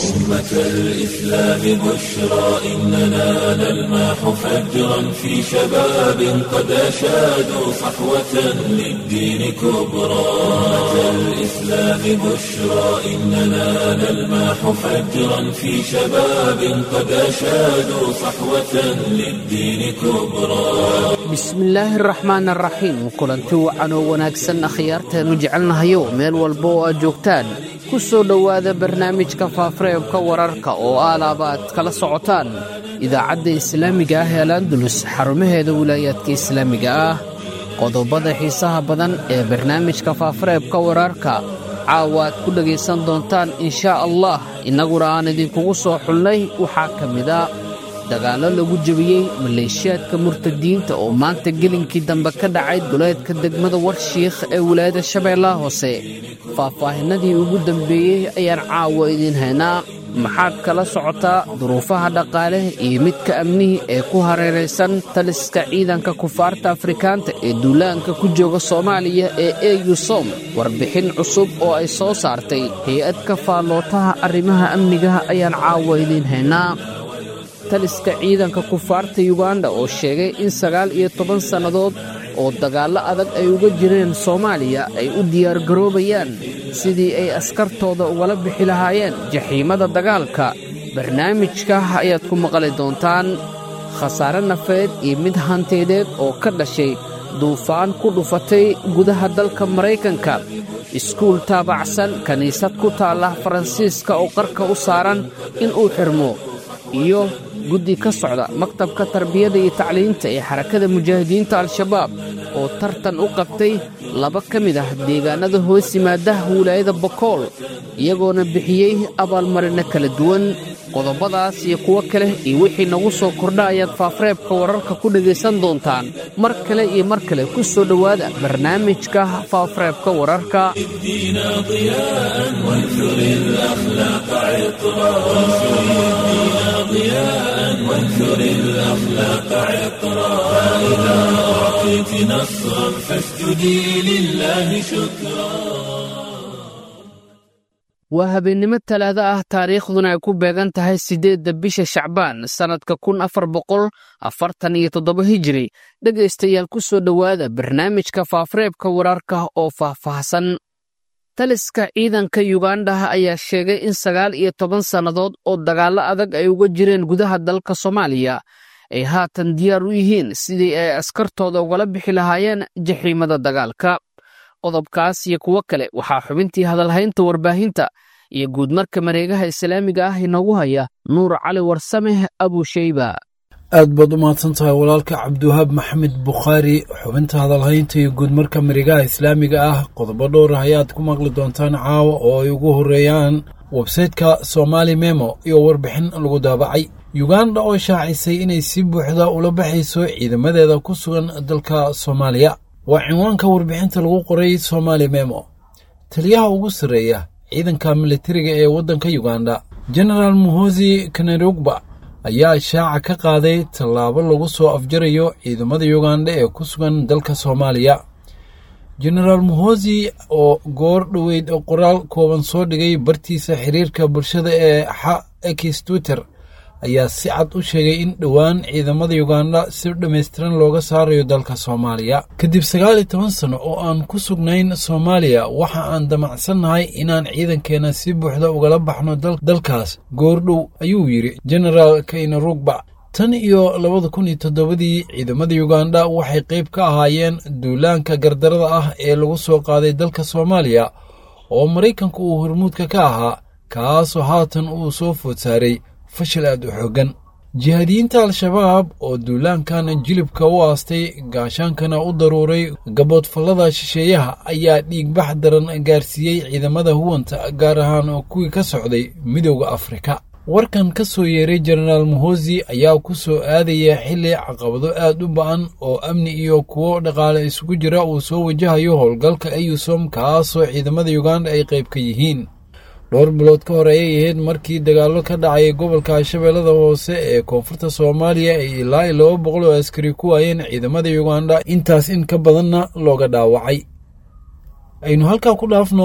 أمة الإسلام بشرى إننا نلمح فجرا في شباب قد أشادوا صحوة للدين كبرى أمة الإسلام بشرى إننا نلمح فجرا في شباب قد أشادوا صحوة للدين كبرى bismillaahi araxmaan araxiim kulanti wacan oo wanaagsan akhyaarteenu jecelnahayo meel walba oo aad joogtaan ku soo dhowaada barnaamijka faafareebka wararka oo aalaaba aad kala socotaan idaacadda islaamiga ah ee alandulus xarumaheeda wilaayaadka islaamiga ah qodobada xiisaha badan ee barnaamijka faafareebka wararka caawa aad ku dhegaysan doontaan inshaa allah innaguna aan idinkugu soo xulnay waxaa ka mid a dagaallo lagu jebiyey maleeshiyaadka murtadiinta oo maanta gelinkii dambe ka dhacay duleedka degmada warshiikh ee wilaayada shabeellaha hoose faahfaahinadii ugu dambeeyey ayaan caawa idiin haynaa maxaad kala socotaa duruufaha dhaqaale iyo midka amnihi ee ku hareeraysan taliska ciidanka kufaarta afrikaanta ee duulaanka ku jooga soomaaliya ee eyusom warbixin cusub oo ay soo saartay hay-ad ka faallootaha arrimaha amnigaha ayaan caawa idiin haynaa taliska ciidanka kufaarta yuganda oo sheegay in sagaal iyo toban sannadood oo dagaallo adag ay uga jireen soomaaliya ay u diyaargaroobayaan sidii ay askartooda ugala bixi lahaayeen jaxiimada dagaalka barnaamijka ayaad ku maqli doontaan khasaare nafeed iyo mid hanteedeed oo ka dhashay duufaan ku dhufatay gudaha dalka maraykanka iskuul taabacsan kiniisad ku taalla faransiiska oo qarka u saaran inuu xirmo iyo guddi ka socda maktabka tarbiyada iyo tacliinta ee xarakada mujaahidiinta al-shabaab oo tartan u qabtay laba ka mid ah deegaanada hoos yimaada wilaayada bokool iyagoona bixiyey abaalmarino kala duwan qodobadaas iyo kuwo kale iyo wixii nagu soo kordha ayaad faafareebka wararka ku dhegaysan doontaan mar kale iyo mar kale ku soo dhowaada barnaamijka faafareebka wararka وانثر الأخلاق عطرا فإذا أعطيت نصرا فاسجدي لله شكرا waa habeennimo talaado ah taariikhduna ay ku beegan tahay siddeedda bisha shacbaan sannadka kun afar boqol afartan iyo toddoba hijiri dhegaystayaal ku soo dhowaada barnaamijka faafareebka wararka oo faahfaahsan taliska ciidanka yuganda ayaa sheegay in sagaal iyo toban sannadood oo dagaallo adag ay uga jireen gudaha dalka soomaaliya ay haatan diyaar u yihiin sidii ay askartooda ugala bixi lahaayeen jaxiimada dagaalka qodobkaas iyo kuwo kale waxaa xubintii hadalhaynta warbaahinta iyo guudmarka mareegaha islaamiga ah inoogu haya nuur cali warsameh abusheyba aad baad u mahadsan tahay walaalka cabdiwahaab maxamed bukhaari xubinta hadalhaynta iyo guudmarka marigaha islaamiga ah qodobo dhowr ah ayaad ku maqli doontaan caawa oo ay ugu horreeyaan websayteka somaali memo iyo warbixin lagu daabacay yuganda oo shaacisay inay si buuxda ula baxayso ciidamadeeda ku sugan dalka soomaaliya waa cinwaanka warbixinta lagu qoray somaali memo taliyaha ugu sarreeya ciidanka militariga ee waddanka yuganda genaraal muhosi kanerugba ayaa shaaca ka qaaday tallaabo lagu soo afjarayo ciidamada yuganda ee ku sugan dalka soomaaliya genaraal muhosi oo goor dhoweyd qoraal kooban soo dhigay bartiisa xiriirka bulshada ee xa x twitter ayaa si cad u sheegay in dhowaan ciidamada yuganda si dhammaystiran looga saarayo dalka soomaaliya kadib sagaal iyo toban sano oo aan ku sugnayn soomaaliya waxa aan damacsannahay inaan ciidankeena si buuxda ugala baxno dalkaas goordhow ayuu yidhi genaraal kaynarugba tan iyo labada kun iyo toddobadii ciidamada yuganda waxay qayb ka ahaayeen duulaanka gardarada ah ee lagu soo qaaday dalka soomaaliya oo maraykanku uu hormuudka ka ahaa kaasoo haatan uu soo food saaray fashil aad u xooggan jihaadiyiinta al-shabaab oo duulaankan jilibka u aastay gaashaankana u daruuray gaboodfallada shisheeyaha ayaa dhiigbax daran gaarsiiyey ciidamada huwanta gaar ahaan kuwii ka socday midowda afrika warkan ka soo yeeray jenaraal muhosi ayaa ku soo aadaya xilli caqabado aad u ba'an oo amni iyo kuwo dhaqaale isugu jira uu soo wajahayo howlgalka eyusom kaasoo ciidamada yuganda ay qayb ka yihiin dhowr bilood ka hor ayay ahayd markii dagaallo ka dhacay gobolka shabeellada hoose ee koonfurta soomaaliya ay ilaa iyo laba boqol oo askari ku waayeen ciidamada yuganda intaas in ka badanna looga dhaawacay aynu halkaa ku dhaafno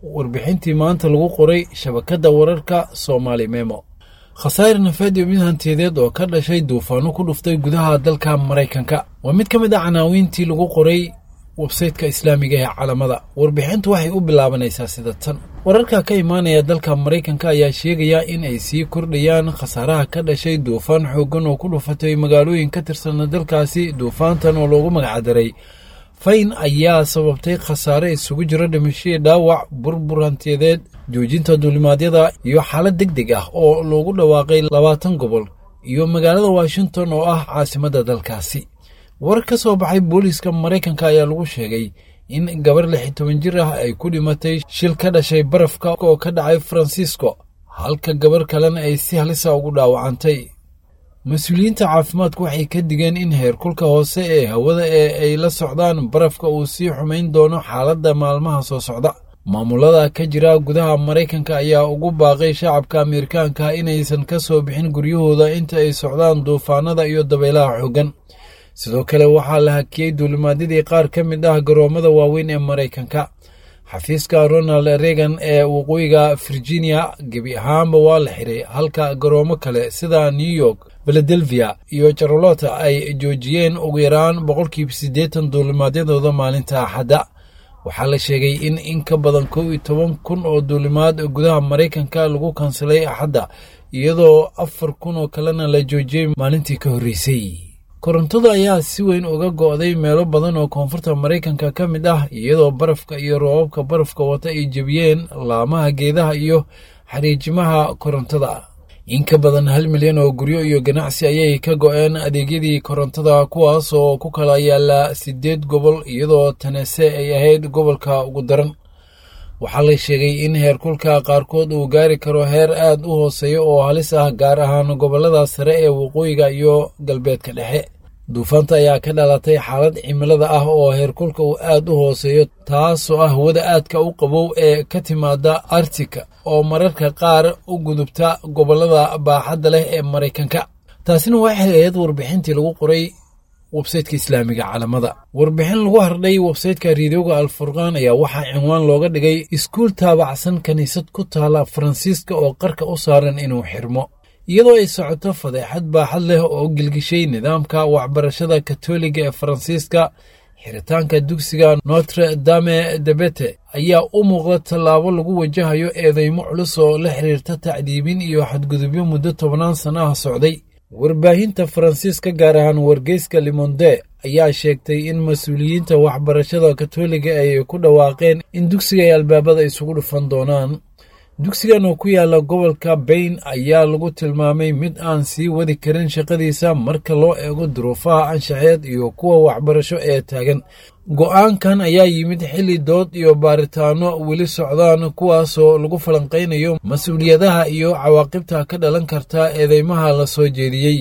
warbixintii maanta lagu qoray shabakadda wararka soomaali memo khasaare nafeed iyo mid hantiyadeed oo ka dhashay duufaano ku dhuftay gudaha dalka maraykanka waa mid ka mid a canaawiintii lagu qoray websayteka islaamiga ee calamada warbixintu waxay u bilaabanaysaa sida tan wararka ka imaanaya dalka maraykanka ayaa sheegaya in ay sii kordhayaan khasaaraha ka dhashay duufaan xooggan oo ku dhufatay magaalooyin ka tirsan dalkaasi duufaantan oo loogu magacdaray fayn ayaa sababtay khasaare isugu jiro dhimashadii dhaawac burbur hantiyadeed joojinta duulimaadyada iyo xaalad deg deg ah oo loogu dhawaaqay labaatan gobol iyo magaalada washington oo ah caasimadda dalkaasi warar ka soo baxay booliiska maraykanka ayaa lagu sheegay in gabar lix iyo toban jir ah ay ku dhimatay shil ka dhashay barafka oo ka dhacay faransiisko halka gabar kalena ay si halisa ugu dhaawacantay mas-uuliyiinta caafimaadku waxay ka digeen in heerkulka hoose ee hawada ee ay la socdaan barafka uu sii xumayn doono xaaladda maalmaha soo socda maamulada ka jira gudaha maraykanka ayaa ugu baaqay shacabka ameerikaanka inaysan ka soo bixin guryahooda inta ay socdaan duufaanada iyo dabaylaha xooggan sidoo kale waxaa la hakiyey duulimaadyadii qaar ka mid ah garoommada waaweyn ee maraykanka xafiiska ronald reagan ee waqooyiga virginia gebi ahaanba waa la xiray halka garoomo kale sida new york filadelfia iyo charlota ay joojiyeen ugu yaraan boqolkiiba siddeetan duulimaadyadooda maalinta axadda waxaa la sheegay in in ka badan kow iyo toban kun oo duulimaad gudaha maraykanka lagu kansalay axadda iyadoo afar kun oo kalena la joojiyey maalintii ka horreysay korontada ayaa si weyn uga go'day meelo badan oo koonfurta maraykanka ka mid ah iyadoo barafka iyo roobabka barafka wata ay jebiyeen laamaha geedaha iyo xariijimaha korontada in ka badan hal milyan oo guryo iyo ganacsi ayay ka go'een adeegyadii korontada kuwaas oo ku kala yaala siddeed gobol iyadoo tanese ay ahayd gobolka ugu daran waxaa la sheegay in heerkulka qaarkood uu gaari karo heer aad u hooseeya oo halis ah gaar ahaan gobollada sare ee waqooyiga iyo galbeedka dhexe duufaanta ayaa ka dhalatay xaalad cimilada ah oo heerkulka uu aad u hooseeyo taasoo ah hawada aadka u qabow ee ka timaada artika oo mararka qaar u gudubta gobollada baaxadda leh ee maraykanka taasina waxay ahayd warbixintii lagu qoray websayteka islaamiga calamada warbixin lagu hardhay websayteka riidooga alfurqaan ayaa waxaa cinwaan looga dhigay iskuul taabacsan kiniisad ku taala faransiiska oo qarka u saaran inuu xirmo iyadoo ay socoto fadeexad baaxad leh oo gilgishay nidaamka waxbarashada katoliga ee faransiiska xiritaanka dugsiga notre dame debete ayaa u muuqda tallaabo lagu wajahayo eedeymo culus oo la xiriirta tacdiibin iyo xadgudubyo muddo tobannaan sana ah socday warbaahinta faransiiska gaar ahaan wargeyska limonde ayaa sheegtay in mas-uuliyiinta waxbarashada katoliga ay ku dhawaaqeen in dugsiga ay albaabada isugu dhufan doonaan dugsigan oo ku yaala gobolka bayn ayaa lagu tilmaamay mid aan sii wadi karin shaqadiisa marka loo eego duruufaha anshaxeed iyo kuwa waxbarasho ee taagan go'aankan ayaa yimid xilli dood iyo baaritaano weli socdaan kuwaasoo lagu falanqaynayo mas-uuliyadaha iyo cawaaqibta ka dhalan karta eedeymaha la soo jeediyey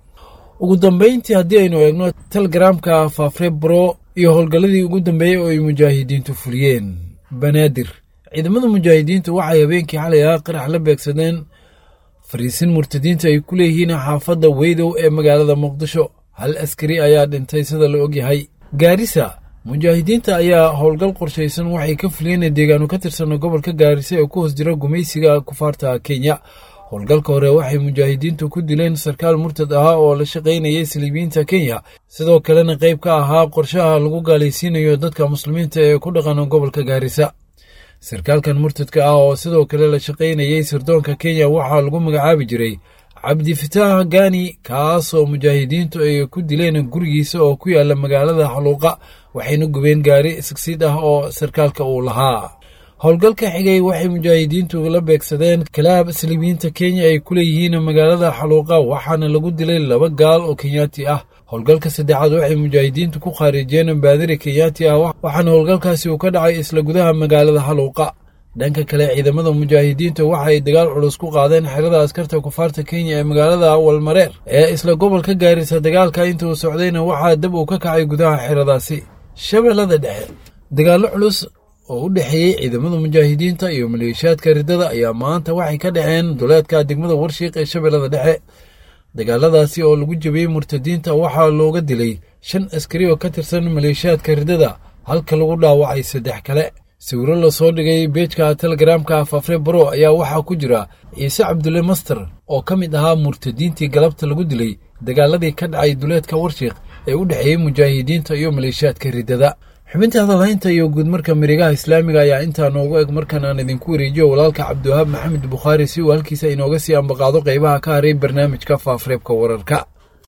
ugu dambayntii haddii aynu eegno telegaraamka fafrebro iyo howlgalladii ugu dambeeyey oo ay mujaahidiintu fuliyeen banaadir ciidamada mujaahidiintu waxay habeenkii xalay ah qarax la beegsadeen fariisin murtadiinta ay ku leeyihiin xaafadda weydow ee magaalada muqdisho hal askari ayaa dhintay sida la ogyahay gaarisa mujaahidiinta ayaa howlgal qorshaysan waxay ka fuliyeen deegaano ka tirsan gobolka gaarisa ee ku hoos jira gumaysiga kufaarta kenya howlgalka hore waxay mujaahidiintu ku dileen sarkaal murtad ahaa oo la shaqaynayay saliibiyiinta kenya sidoo kalena qayb ka ahaa qorshaha lagu gaalaysiinayo dadka muslimiinta ee ku dhaqan gobolka gaarisa sarkaalkan murtadka ah oo sidoo kale la shaqaynayay sirdoonka kenya waxaa lagu magacaabi jiray cabdifitaax gani kaasoo mujaahidiintu ay ku dileen gurigiisa oo ku yaala magaalada xaluuqa waxayna gubeen gaari sigsiid ah oo sarkaalka uu lahaa howlgalka xigay waxay mujaahidiintu la beegsadeen kalaab saliibiyiinta kenya ay ku leeyihiin magaalada xaluuqa waxaana lagu dilay laba gaal oo kenyaati ah howlgalka saddexaad waxay mujaahidiintu ku khaarijiyeen baadiri kenyaati ah waxaana howlgalkaasi uu ka dhacay isla gudaha magaalada xaluuqa dhanka kale ciidamada mujaahidiinta waxay dagaal culus ku qaadeen xerada askarta kufaarta kenya ee magaalada walmareer ee isla gobolka gaarisa dagaalka inta uu socdayna waxaa dab uu ka kacay gudaha xeradaasi shabeellada dhexe dagaallo culus oo u dhexeeyey ciidamada mujaahidiinta iyo maleeshiyaadka riddada ayaa maanta waxay ka dhaceen duleedka degmada warshiiq ee shabeellada dhexe dagaaladaasi oo lagu jabiyey murtadiinta waxaa looga dilay shan askari oo ka tirsan maleeshiyaadka riddada halka lagu dhaawacay saddex kale sawiro lasoo dhigay beejka telegaraamka fafre baro ayaa waxaa ku jira ciise cabdulle master oo ka mid ahaa murtadiintii galabta lagu dilay dagaaladii ka dhacay duleedka warshiikh ee u dhexeeyey mujaahidiinta iyo maleeshiyaadka riddada xubinta hadalhaynta iyo guudmarka mirigaha islaamiga ayaa intaa noogu eg markan aan idinku wareejiyo walaalka cabdiwahaab maxamed bukhaari si uu halkiisa inooga sii ambaqaado qaybaha ka haray barnaamijka faafreebka wararka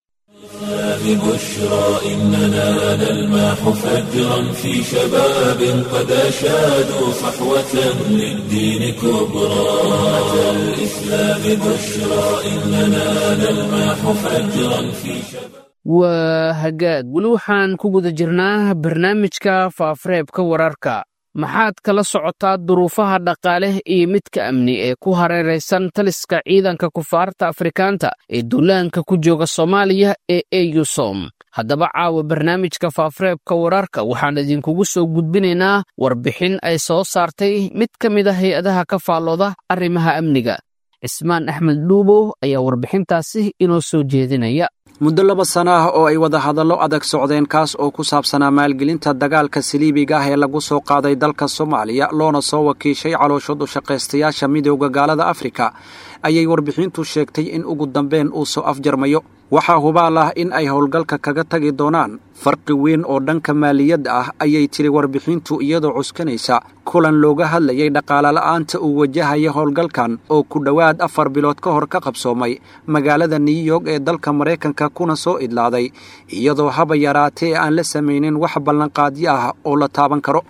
ببشرى إننا نلمح فجرا في شباب قد أشادوا صحوة للدين كبرى أتى الإسلام بشرى إننا نلمح فجرا في شباب waa hagaag weli waxaan ku guda jirnaa barnaamijka faafareebka wararka maxaad kala socotaa duruufaha dhaqaale iyo midka amni ee ku hareeraysan taliska ciidanka kufaarta afrikaanta ee duulaanka ku jooga soomaaliya ee eusom haddaba caawa barnaamijka faafareebka wararka waxaan idinkugu soo gudbinaynaa warbixin ay soo saartay mid ka mid a hay-adaha ka faallooda arrimaha amniga cismaan axmed dhuubow ayaa warbixintaasi inoo soo jeedinaya muddo laba sana ah oo ay wada hadallo adag socdeen kaas oo ku saabsanaa maalgelinta dagaalka saliibiga ah ee lagu soo qaaday dalka soomaaliya loona soo wakiishay calooshood u shaqaystayaasha midowda gaalada afrika ayay warbixintu sheegtay in ugu dambeyn uu soo afjarmayo waxaa hubaal ah in ay howlgalka kaga tagi doonaan farqi weyn oo dhanka maaliyadda ah ayay tiri warbixintu iyadoo cuskanaysa kulan looga hadlayay dhaqaalola'aanta uu wajahaya howlgalkan oo ku dhowaad afar bilood ka hor ka qabsoomay magaalada new york ee dalka maraykanka kuna soo idlaaday iyadoo haba yaraatee aan la samaynin wax ballanqaadyo ah oo la taaban karo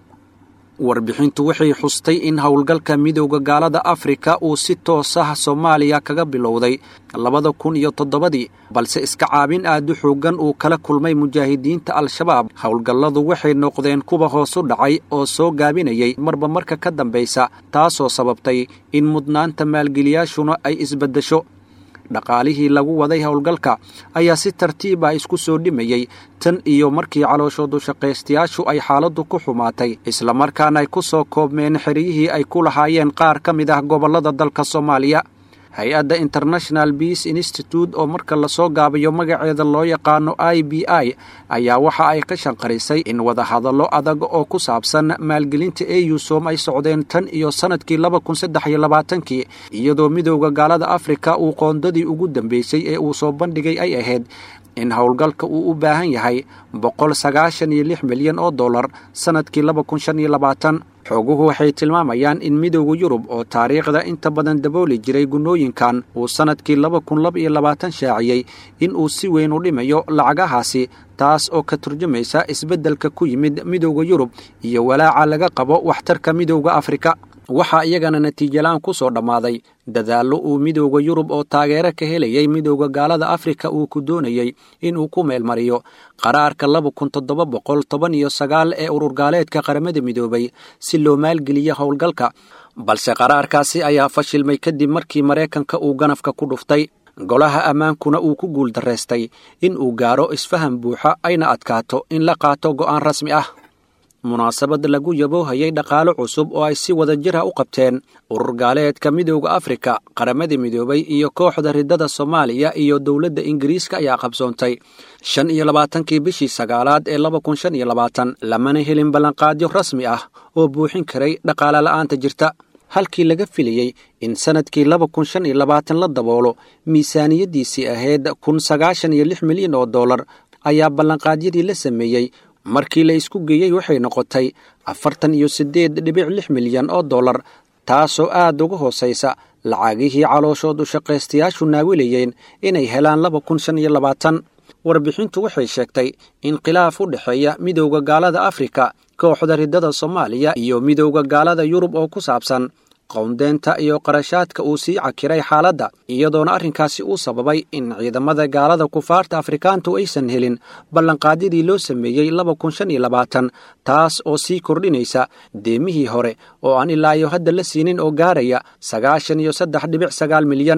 warbixintu waxay xustay in howlgalka midowda gaalada afrika uu si toos ah soomaaliya kaga bilowday labada kun iyo toddobadii balse iska caabin aad u xooggan uu kala kulmay mujaahidiinta al-shabaab howlgalladu waxay noqdeen kuwa hoos u dhacay oo soo gaabinayay marba marka ka dambaysa taasoo sababtay in mudnaanta maalgeliyaashuna ay isbaddesho dhaqaalihii lagu waday howlgalka ayaa si tartiiba isku soo dhimayey tan iyo markii calooshoodu shaqaystayaashu ay xaaladdu ku xumaatay islamarkaana ay ku soo koobmeen xeryihii ay ku lahaayeen qaar ka mid ah gobollada dalka soomaaliya hay-adda international beace institute oo marka lasoo gaabayo magaceeda loo yaqaano i b i ayaa waxa ay ka shanqarisay in wadahadallo adag oo ku saabsan maalgelinta eusom ay socdeen tan iyo sannadkii laba kun saddex iyo labaatankii iyadoo midowda gaalada afrika uu qoondadii ugu dambeysay ee uu soo bandhigay ay ahayd in howlgalka uu u baahan yahay boqol sagaashan iyo lix milyan oo dollar sannadkii laba kun shan iyo labaatan xooguhu waxay tilmaamayaan in midowda yurub oo taariikhda inta badan dabooli jiray gunnooyinkan uu sannadkii laba kun laba iyo labaatan shaaciyey in uu si weyn u dhimayo lacagahaasi taas oo ka turjumaysa isbeddelka ku yimid midowda yurub iyo walaaca laga qabo waxtarka midowda afrika waxaa iyagana natiijalaan ku soo dhammaaday dadaallo uu midowda yurub oo taageero ka helayay midowda gaalada afrika uu ku doonayey inuu ku meelmariyo qaraarka laba kun toddoba boqol toban iyo sagaal ee ururgaaleedka qaramada midoobay si loo maalgeliyo howlgalka balse qaraarkaasi ayaa fashilmay kadib markii maraykanka uu ganafka ku dhuftay golaha ammaankuna uu ku guuldaraystay in uu gaaro isfaham buuxa ayna adkaato in la qaato go'aan rasmi ah munaasabad lagu yaboohayay dhaqaalo cusub oo ay si wada jir ah u qabteen urur gaaleedka midowda afrika qaramada midoobay iyo kooxda riddada soomaaliya iyo dowladda ingiriiska ayaa qabsoontay shan iyo labaatankii bishii sagaalaad ee laba kun shan iyo labaatan lamana helin ballanqaadyo rasmi ah oo buuxin karay dhaqaale la'aanta jirta halkii laga filayey in sannadkii laba kun shan iyo labaatan la daboolo miisaaniyaddiisii ahayd kun sagaashan iyo lix milyan oo dollar ayaa ballanqaadyadii la sameeyey markii la isku geeyey waxay noqotay afartan iyo siddeed dhibic lix milyan oo dollar taasoo aad uga hoosaysa lacagihii calooshood u shaqaystayaashu naawilayeen inay helaan laba kun shan iyo labaatan warbixintu waxay sheegtay in khilaaf u dhexeeya midowda gaalada afrika kooxda riddada soomaaliya iyo midowda gaalada yurub oo ku saabsan qowndeenta iyo qarashaadka uu sii cakiray xaaladda iyadoona arrinkaasi uu sababay in ciidamada gaalada kufaarta afrikaantu aysan helin ballanqaadyadii loo sameeyey laba kun shan iyo labaatan taas oo sii kordhinaysa deemihii hore oo aan ilaayo hadda la siinin oo gaaraya sagaashan iyo saddex dhibic sagaal milyan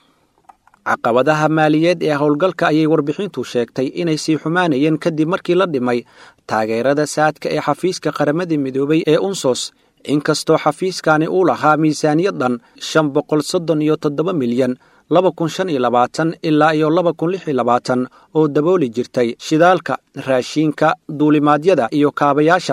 caqabadaha maaliyeed ee howlgalka ayay warbixintu sheegtay inay sii xumaanayeen kadib markii la dhimay taageerada saadka ee xafiiska qaramada midoobay ee unsos inkastoo xafiiskani uu lahaa miisaaniyad dhan shan boqol soddon iyo toddoba milyan laba kun shan iyo labaatan ilaa iyo laba kun lix iyo labaatan oo dabooli jirtay shidaalka raashiinka duulimaadyada iyo kaabayaasha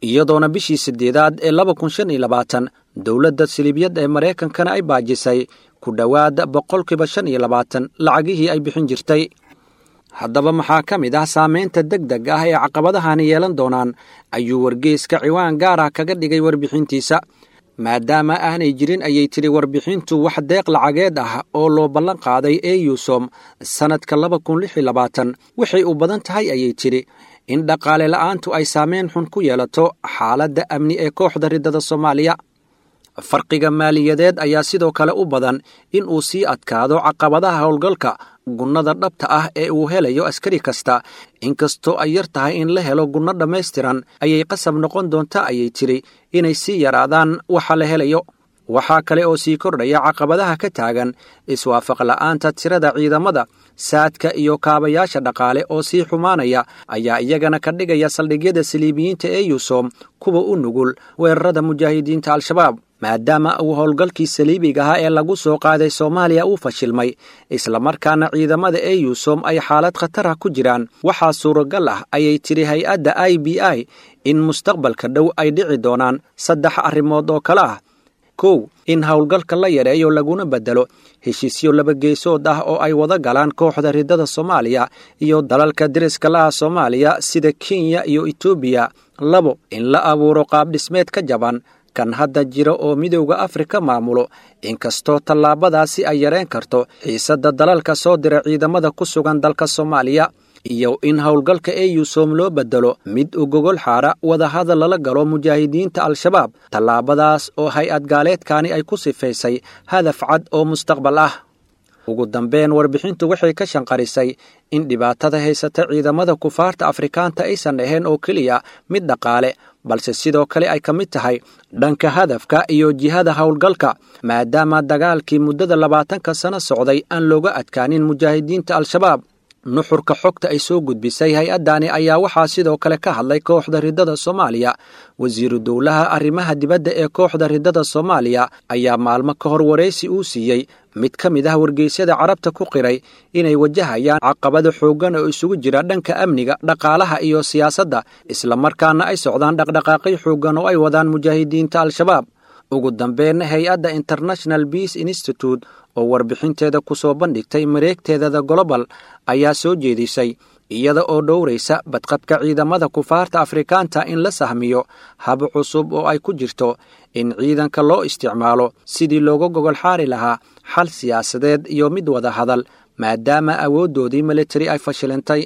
iyadoona bishii siddeedaad ee laba kun shan iyo labaatan dowladda siliibyad ee maraykankana ay baajisay ku dhowaad boqolkiiba shan iyo labaatan lacagihii ay bixin jirtay haddaba maxaa ka mid ah saamaynta deg deg ah ee caqabadahani yeelan doonaan ayuu wargeyska ciwaan gaar ah kaga dhigay warbixintiisa maadaama aanay jirin ayay tidhi warbixintu wax deeq lacageed ah oo loo ballan qaaday eyusom sannadka laba kun lix iyo labaatan waxay u badan tahay ayay tidhi in dhaqaale la'aantu ay saameyn xun ku yeelato xaaladda amni ee kooxda riddada soomaaliya farqiga maaliyadeed ayaa sidoo kale u badan in uu sii adkaado caqabadaha howlgalka gunnada dhabta ah ee uu helayo askari kasta inkastoo ay yar tahay in la helo gunno dhammaystiran ayay qasab noqon doontaa ayay tidhi inay sii yaraadaan waxa la helayo waxaa kale oo sii kordhaya caqabadaha ka taagan iswaafaq la'aanta tirada ciidamada saadka iyo kaabayaasha dhaqaale oo sii xumaanaya ayaa iyagana ka dhigaya saldhigyada saliibiyiinta ee yusom kuwa u nugul weerarada mujaahidiinta al-shabaab maadaama uu howlgalkii saliibiga ahaa ee lagu soo qaaday soomaaliya uu fashilmay islamarkaana ciidamada ee yusom ay xaalad khatarah ku jiraan waxaa suuragal ah ayay tidhi hay-adda i b i in mustaqbalka dhow ay dhici doonaan saddex arrimood oo kale ah kow in howlgalka la yareeyo laguna beddelo heshiisyo labageesood ah oo ay wada galaan kooxda riddada soomaaliya iyo dalalka deriska laha soomaaliya sida kenya iyo etoobiya labo in la abuuro qaabdhismeed ka jaban kan hadda jira oo midowda afrika maamulo inkastoo tallaabadaasi ay yareen karto xiisadda dalalka soo dira ciidamada ku sugan dalka soomaaliya iyo in howlgalka eyusom loo beddelo mid u gogol xaara wadahadal lala galo mujaahidiinta al-shabaab tallaabadaas oo hay-ad gaaleedkaani ay ku sifaysay hadaf cad oo mustaqbal ah ugu dambeyn warbixintu waxay ka shanqarisay in dhibaatada haysata ciidamada kufaarta afrikaanta aysan ahayn oo keliya mid dhaqaale balse sidoo kale ay ka mid tahay dhanka hadafka iyo jihada howlgalka maadaama dagaalkii muddada labaatanka sano socday aan looga adkaanin mujaahidiinta al-shabaab nuxurka xogta ay soo gudbisay hay-addani ayaa waxaa sidoo kale ka hadlay kooxda riddada soomaaliya wasiiru dowlaha arrimaha dibadda ee kooxda riddada soomaaliya ayaa maalmo ka hor waraysi uu siiyey mid ka mid ah wargeysyada carabta ku qiray inay wajahayaan caqabado xooggan oo isugu jira dhanka amniga dhaqaalaha iyo siyaasadda islamarkaana ay socdaan dhaqdhaqaaqyo xooggan oo ay wadaan mujaahidiinta al-shabaab ugu dambeyn hay-adda international beace institute oo warbixinteeda ku soo bandhigtay mareegteedada golobal ayaa soo jeedisay iyada oo dhowraysa badqabka ciidamada kufaarta afrikaanta in la sahmiyo hab cusub oo ay ku jirto in ciidanka loo isticmaalo sidii looga gogol xaari lahaa xal siyaasadeed iyo mid wada hadal maadaama awooddoodii militari ay fashilintay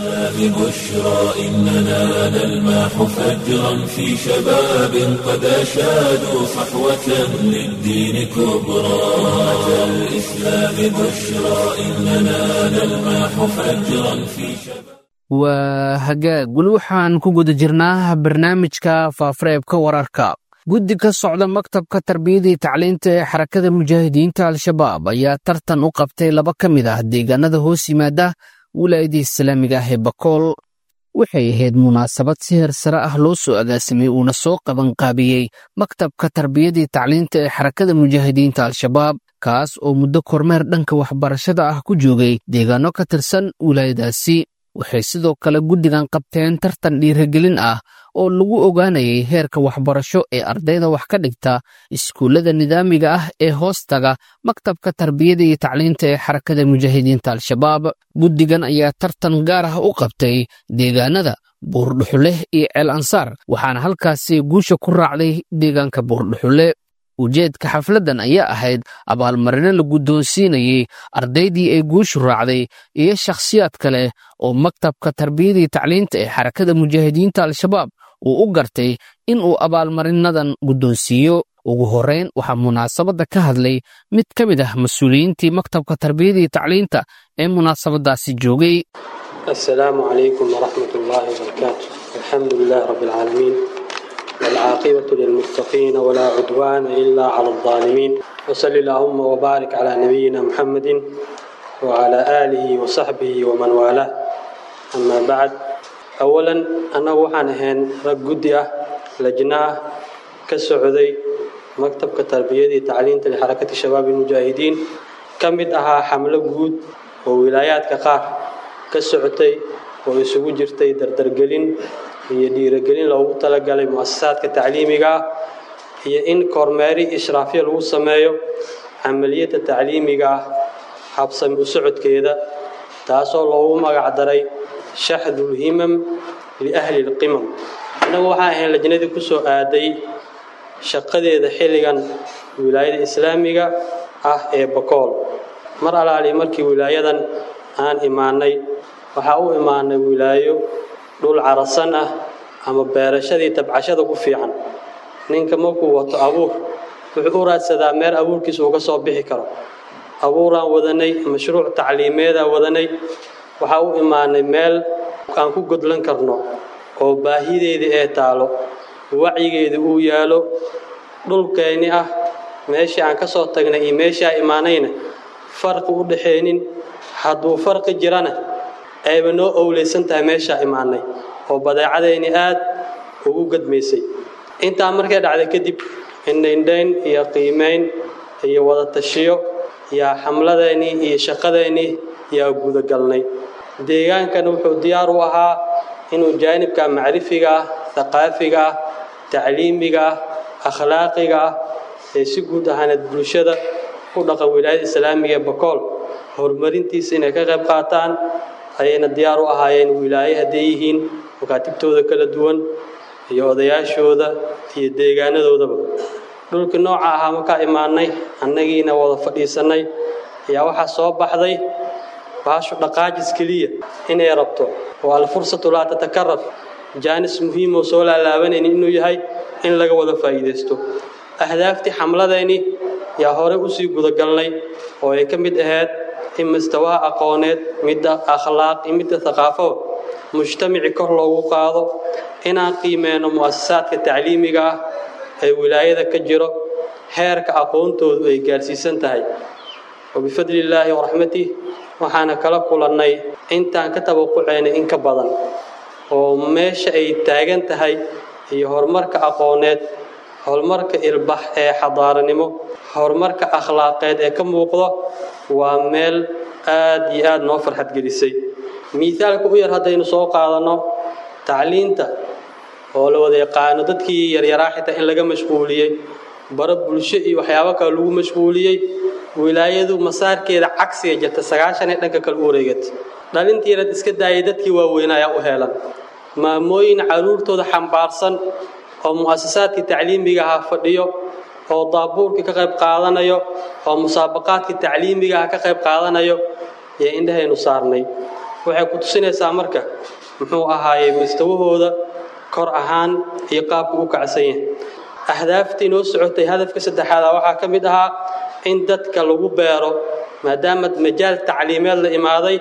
ببشرى إننا نلمح فجرا في شباب قد أشادوا صحوة للدين كبرى أتى الإسلام بشرى إننا نلمح فجرا في شباب waa hagaag weli waxaan ku guda jirnaa barnaamijka faafareebka wararka guddi ka socda maktabka tarbiyadii tacliinta ee xarakada mujaahidiinta al-shabaab ayaa tartan u qabtay laba ka mid ah deegaanada hoos yimaada wilaayadii islaamiga ah ee bakool waxay ahayd munaasabad si heer sare ah loo soo agaasimay uuna soo qabanqaabiyey maktabka tarbiyadii tacliinta ee xarakada mujaahidiinta al-shabaab kaas oo muddo kormeer dhanka waxbarashada ah ku joogay deegaano ka tirsan wilaayadaasi waxay sidoo kale guddigan qabteen tartan dhiirigelin ah oo lagu ogaanayay heerka waxbarasho ee ardayda wax ka dhigta iskuullada nidaamiga ah ee hoostaga maktabka tarbiyada iyo tacliinta ee xarakada mujaahidiinta al-shabaab guddigan ayaa tartan gaar ah u qabtay deegaanada buurdhuxuleh iyo ceel ansaar waxaana halkaasi guusha ku raacday deegaanka buurdhuxule ujeedka xafladdan ayaa ahayd abaalmarino la guddoonsiinayey ardaydii ay guushu raacday iyo shakhsiyaad kale oo maktabka tarbiyadii tacliinta ee xarakada mujaahidiinta al-shabaab uu u gartay in uu abaalmarinadan guddoonsiiyo ugu horrayn waxaa munaasabadda ka hadlay mid ka mid ah mas-uuliyiintii maktabka tarbiyadii tacliinta ee munaasabaddaasi joogay السلام عليكم ورحمة الله وبركاته الحمد لله رب العالمين والعاقبة للمتقين ولا عدوان إلا على الظالمين وصل اللهم وبارك على نبينا محمد وعلى آله وصحبه ومن والاه أما بعد أولا أنا وحان هين رقودية لجنة كسعودي مكتب كتربية تعليم لحركة الشباب المجاهدين كم أها حملة جود وولايات كقار ka socotay oo isugu jirtay dardargelin iyo dhiiragelin loogu talagalay mu'asasaadka tacliimiga ah iyo in kormeeri ishraafyo lagu sameeyo camaliyadda tacliimiga ah habsami u socodkeeda taasoo loogu magac daray shaxdulhimam liahli lqimam innagu waxaan ahayn lajnadii ku soo aaday shaqadeeda xilligan wilaayada islaamiga ah ee bakool mar alaali markii wilaayadan aan imaanay waxaa u imaanay wilaayo dhul carasan ah ama beerashadii tabcashada ku fiican ninka markuu wato abuur wuxuu u raadsadaa meel abuurkiisa uga soo bixi karo abuuraan wadanay mashruuc tacliimeedaan wadanay waxaa u imaanay meel aan ku godlan karno oo baahideedii ee taalo wacyigeedii uu yaalo dhulkeenni ah meeshii aan ka soo tagnay iyo meeshii aan imaanayna farqi u dhaxaynin hadduu farqi jirana ayba noo owleysan tahay meeshaa imaanay oo badeecadeenni aad ugu gadmaysay intaa markay dhacday kadib indhaindhayn iyo qiimayn iyo wada tashiyo yaa xamladeennii iyo shaqadeennii yaa gudagalnay deegaankana wuxuu diyaar u ahaa inuu jaanibka macrifiga ah thaqaafiga ah tacliimiga ah akhlaaqiga ah ee si guud ahaaneed bulshada ku dhaqan wilaayada islaamiga ee bakool horumarintiisa inay ka qayb qaataan ayayna diyaar u ahaayeen wilaaye hadday yihiin makaatibtooda kala duwan iyo odayaashooda iyo deegaanadoodaba dhulkii nooca ahaa markaa imaanay annagiina wada fadhiisannay ayaa waxaa soo baxday baashu dhaqaajis keliya inay rabto oo alfursatu laa tatakarar jaanis muhiimoo soo laalaabanayni inuu yahay in laga wada faa'iidaysto ahdaaftii xamladeeni yaa horey usii gudagalnay oo ay ka mid ahayd in mustawaha aqooneed midda akhlaaq iyo midda thaqaafo mujtamaci kor loogu qaado inaan qiimeyno mu'asasaadka tacliimiga ah ee wilaayada ka jiro heerka aqoontoodu ay gaarsiisan tahay wabifadli illaahi waraxmatih waxaana kala kulannay intaan ka tabaquceynay in ka badan oo meesha ay taagan tahay iyo horumarka aqooneed horumarka ilbax ee xadaaranimo horumarka akhlaaqeed ee ka muuqdo waa meel aad iyo aad noo farxad gelisay miisaalka u yar haddaynu soo qaadanno tacliinta oo la wada yaqaano dadkii yaryaraa xitaa in laga mashquuliyey bara bulsho iyo waxyaabo kale lagu mashquuliyey wilaayadu masaarkeeda cagsiga jirta sagaashan ee dhanka kale u wareegata dhalintiirad iska daayay dadkii waaweyn ayaa u heelan maamooyin caruurtooda xambaarsan oo mu'asasaadkii tacliimiga ahaa fadhiyo oo daabuurkii ka qayb qaadanayo oo musaabaqaadkii tacliimiga ah ka qayb qaadanayo iyo indhahaynu saarnay waxay ku tusinaysaa marka muxuu ahaayey mustawahooda kor ahaan iyo qaabku u kacsan yahay ahdaaftii noo socotay hadafka saddexaada waxaa ka mid ahaa in dadka lagu beero maadaama majaal tacliimeed la imaaday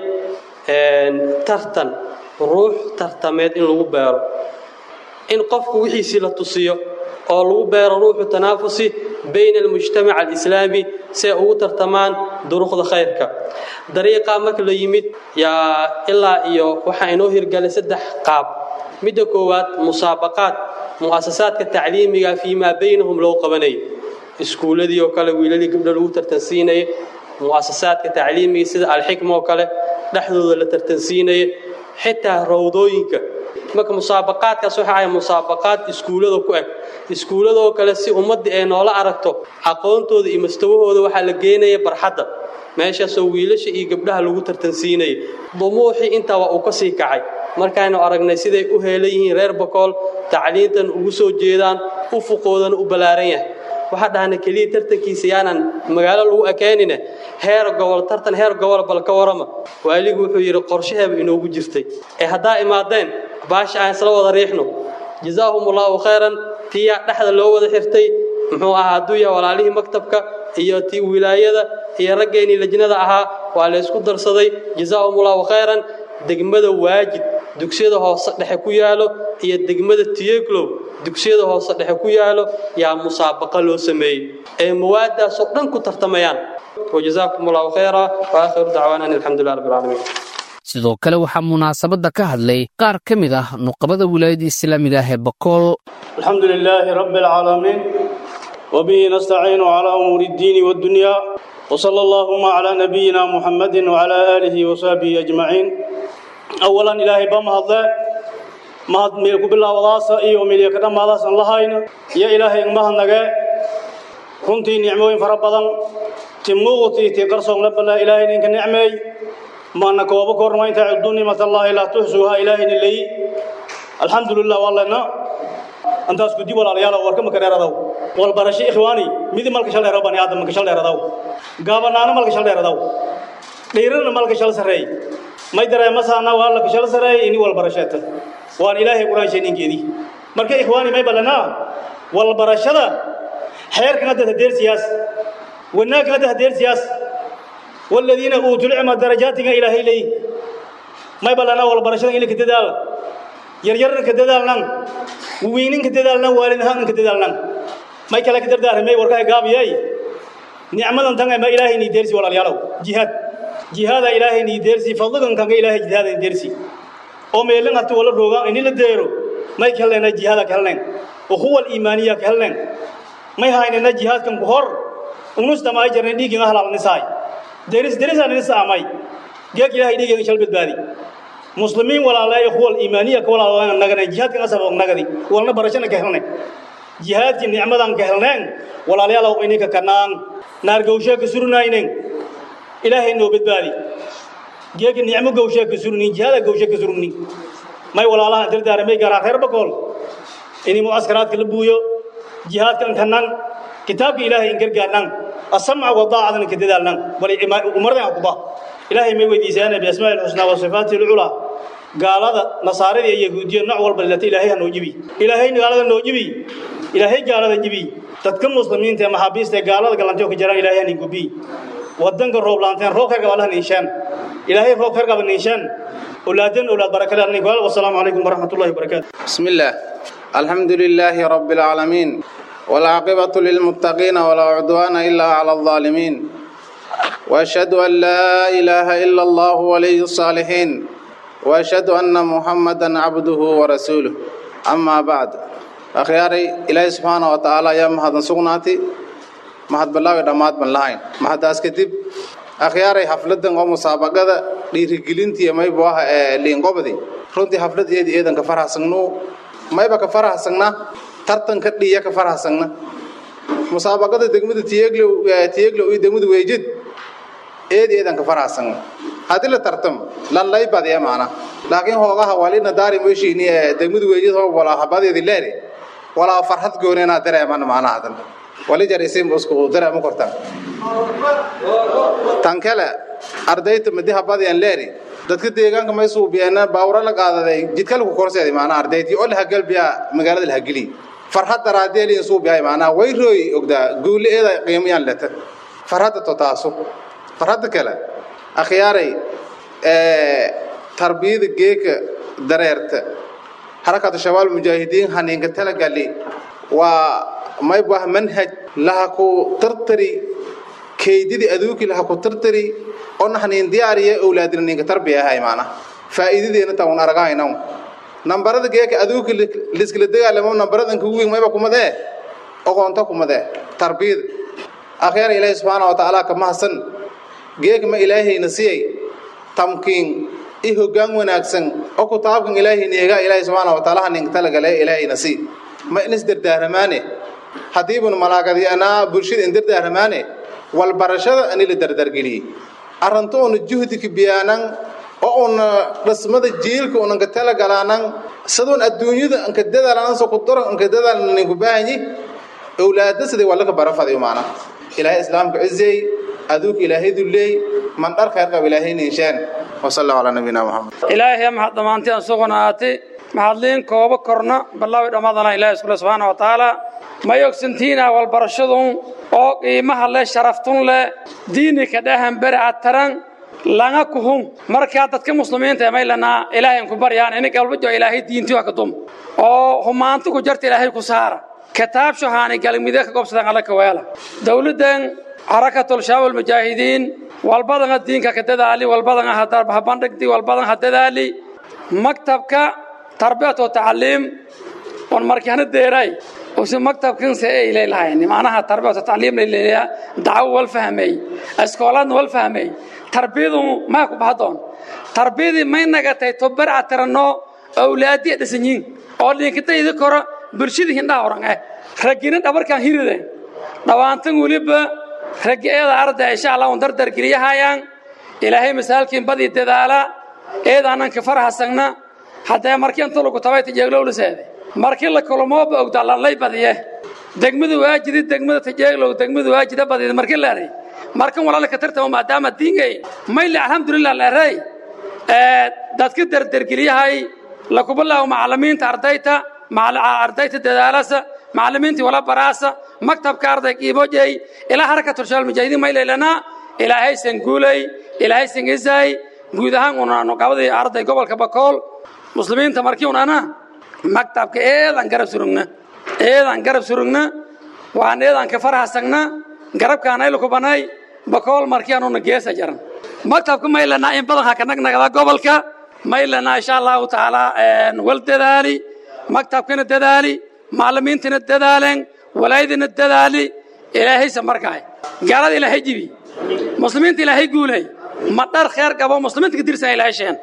tartan ruux tartameed in lagu beero in qofku wixiisii la tusiyo oo lagu beero ruuxu tanaafusi bayna almujtamac alislaami si ay ugu tartamaan duruqda khayrka dariiqaa marka la yimid yaa ilaa iyo waxaa inoo hirgalay saddex qaab midda koowaad musaabaqaad mu'asasaadka tacliimiga fii maa baynahum loo qabanayay iskuulladii oo kale wiilalii gabdho lagu tartansiinayay mu'asasaadka tacliimiga sida alxikma oo kale dhexdooda la tartansiinaya xitaa rawdooyinka marka musaabaqaadkaas waxa ay musaabaqaad iskuullada ku eg iskuulladoo kale si ummaddii ay noola aragto aqoontooda iyo mustawahooda waxaa la geenaya barxadda meeshaasoo wiilasha iyo gabdhaha lagu tartansiinaya dumuuxii intaa waa uu ka sii kacay markaaynu aragnay siday u heelan yihiin reer bakool tacliintan ugu soo jeedaan ufuqoodana u ballaaran yahay waxaa dhahna keliya tartankiisa yaanan magaalo lagu ekeenine heer gobol tartan heer gobol bal ka warama waaligu wuxuu yidhi qorshaheeba inoogu jirtay ee haddaa imaadeen baasha aan isla wada riixno jazaahum allaahu khayran tiyaa dhexda loo wada xirtay muxuu ahaa hadduu yahay walaalihii maktabka iyo tii wilaayada iyo raggeenii lajnada ahaa waa la ysku darsaday jazaahum allaahu khayran degmada waajid dugsiyada hoose dhexe ku yaalo iyo degmada tiyeglow dugsiyada hoose dhexe ku yaalo yaa musaabaqa loo sameeyey ee mawaadaasoo dhan ku tartamayaan wajazaakum allahu khayra wa aakhiru dacwaana an alxamdulilah rabbi alcaalamiin sidoo kale waxaa munaasabadda ka hadlay qaar ka mid ah nuqabada wilaayadda islaamiga ah ee bakool الحمد لله رب العالمين وبه نستعين على أمور الدين والدنيا وصلى اللهم على نبينا محمد وعلى آله وصحبه أجمعين أولا إلهي بما الله mahad meel ku bilaawadaasa iyo meeliya ka dhammaadaasan lahayna iyo ilaahay ingmahadnage runtii nicmooyin fara badan ti muuqti ti qarsoon la ballaa ilaahay ninka nicmeey maana kooba korma inta cuddu nimatallaahi laa tuxsuuha ilaahayna leey alxamdulilah wallana antaas gudi walaalayaal warka maka dheeradaw wal barasho ikhwaani midi malka shal dheero bani aadam malka shal dheeradaw gaabanaana malka shal dheeradaw dhiirana malka shal sareey may dareemasaana waa laka shal sareey ini wal barasheeta waan ilaahay quraan sheeninkeedii marka ikhwaani may ballanaa wal barashada xeerkan hadda hadeer siyaas wanaagkan hadda hadeer siyaas والذين أوتوا العلم درجاتك إلى هيلي ما يبلنا ولا برشلنا إلى كتدال يرجرنا كتدالنا ووينين كتدالنا والدها كتدالنا ما يكلا كتر دار ما يوركا قاب ياي نعمة تنع ما إلهي ندرسي ولا يالو جهاد جهاد إلهي ندرسي فضلك كان إلهي جهاد ندرسي أو ميلنا أتولى روغا إني لديرو ما يكلا جهاد كهلنا وهو الإيمانية كهلنا ما يهاينا جهاد كم بحر ونص ما يجرنا ديك أهل النساء deris derisaan idin saamay geeg ilaahay dhiigayga shal badbaadi muslimiin walaalay ikhwal iimaaniya ka walaal nagana jihaadka asab nagadi walna barashana ka helnay jihaadki nicmadan ka helneen walaalayaal ininka kanaan naar gowshe ka surunaynen ilaahay noo badbaadi geeg nicmo gowshe ka surunin jihaada gowshe ka surunin may walaalaha dardaaramay garaa reer bakool ini muaskaraadka la buuyo jihaadkan kanaan kitaabka ilaahay in gargaarnaan السمع والطاعة أنك تدالنا ومرضى عقبة إلهي ما يودي سيانا بأسماء الحسنى وصفاته العلى قال هذا نصارى يهودية نعور بالتي إلهي نوجبي إلهي قال هذا نوجبي إلهي قال هذا جبي تتكم مسلمين تيما حبيس تي قال هذا قلنتيو كجران إلهي نقبي ودنك الروب لانتين روك هرقب الله نيشان إلهي روك هرقب نيشان أولادين أولاد بركة الله والسلام عليكم ورحمة الله وبركاته بسم الله الحمد لله رب العالمين والعاقبة للمتقين ولا عدوان إلا على الظالمين وأشهد أن لا إله إلا الله ولي الصالحين وأشهد أن محمدا عبده ورسوله أما بعد أخياري إلهي سبحانه وتعالى يا مهد سقناتي مهد بالله ودمات من لهين مهد أسكتب أخياري حفلة ومسابقة dhiirigelintii mayba ah liinqobadi runtii xaflad eedi eedan ka farahsagno mayba ka farahsagna tartanka dhiya ka farahsagna musaabaqada degmada tiyeglo tiyeglo iyo degmada weejid eedi eedan ka farahsagna hadii la tartam lan lay badiya maana laakiin hoogaha walina daari meeshini degmada weejid hoo wala habadeedi leeri wala farxad goonena dareeman maana hadan wali jarisim usku dareemo kortan tankala ardayda madi habadeen leeri dadka deegaanka may suubiyeen baawra la qaadaday jidka lagu korseeday maana ardaydii oo la hagalbiya magaalada la hagili farxad daraadeeli suubiyaay maana way rooy ogda guuleeda qiimayaan lata farxad to taaso farxad kale akhyaaray ee tarbiyada geeka dareerta harakada shabaal mujaahidiin haninka talagali waa may bah manhaj laha ku tartari keydidii aduuki laha ku tartari oo naxnin diyaariya awlaadina ninka tarbiya ahay maana faa'iidadeena taa un aragayna nambarada geeka aduuki liskala dagaalamo nambaradan kugu weyn mayba kumadee oqoonta kumadee tarbiyad akhyaar ilaahi subxaana wa tacaala ka mahadsan geeka ma ilaahayna siyay tamkiin i hoggaan wanaagsan oo kutaabkan ilaahayna eega ilaahi subxaana wa tacaala ninka talagale ilaahayna sii ma inis dardaaramaane haddiibun malaagadiyanaa bulshada in dardaaramaane walbarashada ani la dardargeliyey arrinto una juhdika biyaanan oo una dhismada jiilka unanka talagalaanan sidoon adduunyada anka dadaalan so ku daro anka dadaalan ninku baahanyi awlaada sidii waa laka barafadayo maana ilaahay islaamka cizey aduuka ilaahay duleey man dhar khayr qab ilaahay ninshaan wasala allahu calaa nabiyina muxamed ilaahay maxad dhammaantiin sugnaatay maxadliin kooba korna ballaawi dhammaadana ilaahay iskule subxaana wa tacaala may ogsantiina walbarashadun oo qiimaha leh sharaftun leh diinika dhahan beri ataran langa kuhun markaa dadka muslimiinta may lanaa ilaahay ku baryaan inig albajo ilaahay diintii waa ka dum oo humaanti ku jarta ilaahay ku saara kitaab shahaani galmide ka gobsadan alla ka weela dowladdan xarakatul shabaab almujaahidiin walbadanga diinka ka dadaali walbadanga ha bandhigdi walbadan ha dadaali maktabka tarbiyat wa tacliim on markana deeray usi maktabkan se ay leelahayn macnaha tarbiyat wa tacliim leeleeya dacwo wal fahmay iskooladna wal fahmay tarbiyadu ma ku bahdoon tarbiyadii may nagatay tobar atirano awlaadiya dhisanyiin oo dhinkatayda koro bulshada hindhaha oran eh raggina dhabarkan hiride dhawaantan weliba raggi eeda arda insha allah un dardar geliyahayaan ilaahay masaalkiin badii dadaala eedaanan ka farahasagna haddee markii inta lagu tabay tajeeglowliseede markii la kulmooba ogda lanlay badiye degmada waajidi degmada tajeeglow degmada waajida badida markii leeray markan walaala ka tartamo maadaama diingay mayle alxamdulilah leeray dadka dardargeliyahay lakubilaawo macalimiinta ardayta ardayta dadaalasa macalimiintii wala baraasa maktabka arday qiibojey ilaa harakatul shabaab mujaahidiin maylaylana ilaahaysan guulay ilaahaysan isay guud ahaan unaanu qabadii arday gobolka bakool muslimiinta markii unana maktabka eedan garab surugna eedan garab surugna waan eedan ka farahasagna garabkaanayla kubanay bakool markii anuna geesa jaran maktabka maylana in badan ha ka nagnagada gobolka maylana insha allahu tacaala wal dadaali maktabkana dadaali macalimiintana dadaaleen walaayadina dadaali ilaahaysa markaay gaalada ilaahay jibi muslimiinta ilaahay guulay ma dhar kheer qabo muslimiinta ka tirsan ilaahay sheen